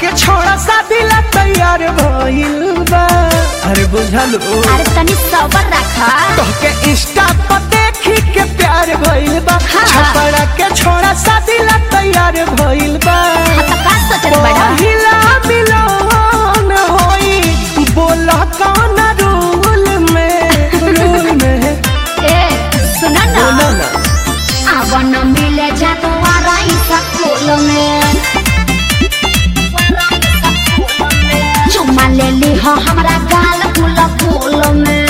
के छोड़ा शादी ला तैयार भइल बा अरे बुझल ओ अरे तनी सबर रखा तोहके इंस्टा पर देखी के प्यार भइल बा हाँ। छपरा के छोड़ा शादी ला तैयार भइल बा हाँ तो का सोचत बड़ा पहिला मिलन होई बोला कौन रूल में रूल में ए सुना ना बोला ना अब न मिले जा तो आराई स्कूल में चुम्मा ले ली हो हमरा गाल फूल फूल में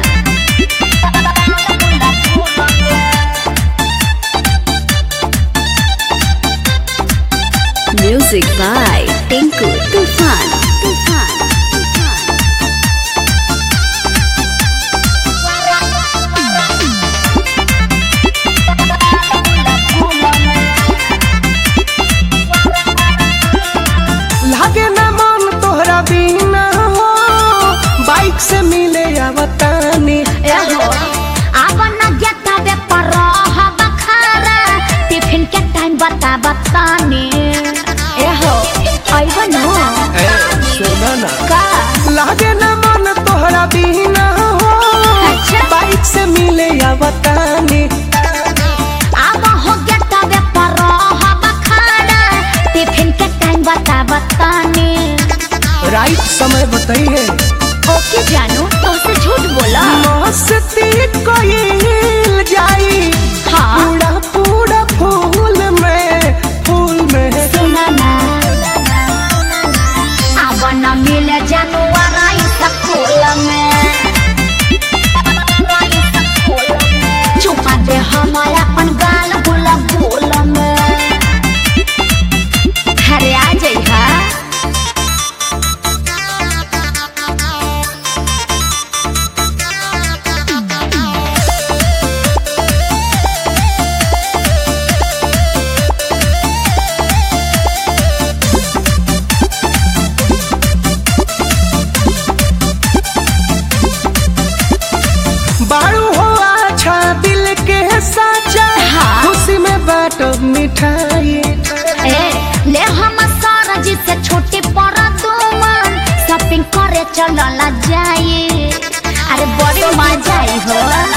Music by Tinku Tufan. Tufan. लागे ना मन तोहरा बिना हो बाइक से मिले आवतानी ए हो अब न गेता बे पर हब खारा टिफिन के टाइम बता बताने ए हो आइबो न ए सुना ना का लागे ना मन तोहरा बिना हो अच्छा। बाइक से मिले आवतानी अब हो गेता बे पर हब खारा टिफिन के टाइम बता बताने राइट समय बताइए ओके जानू तो से झूठ बोला मस्ती कोई जाई हाँ पूरा पूरा फूल में फूल में सुना ना अब न मिले जानू आराई स्कूल में चुपा दे हमारा अपन गाल बोला बोल में अरे आ जाई हा बारू हो अच्छा दिल के साचा हाँ। खुशी में बाटो मिठाई ए ले हम सारा जी से छोटी पर तुमन शॉपिंग करे चलला जाए अरे बड़ी मजा आई हो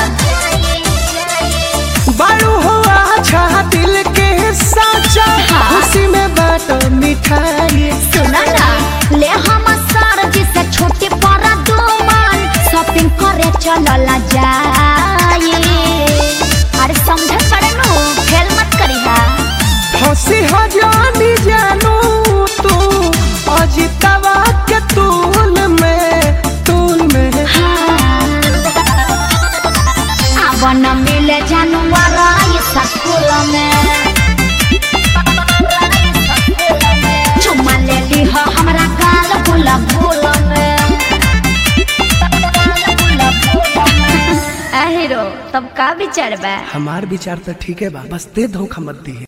बारू हो अच्छा दिल के साचा हाँ। खुशी में बाटो मिठाई सुना ना ले हम सारा जी से छोटी पर तुमन शॉपिंग करे चलला जाए अरे समझ पड़े नु खेल मत करी हा हंसी हजानी जानू तू अजितवा के तूल में तूल में अब न मिले जानवर स्कूल में चुम्मा ले ली हो हमरा गाल फूल फूल में हीरो तब का विचार बा हमार विचार तो ठीक है बा बस दे धोखा मत दी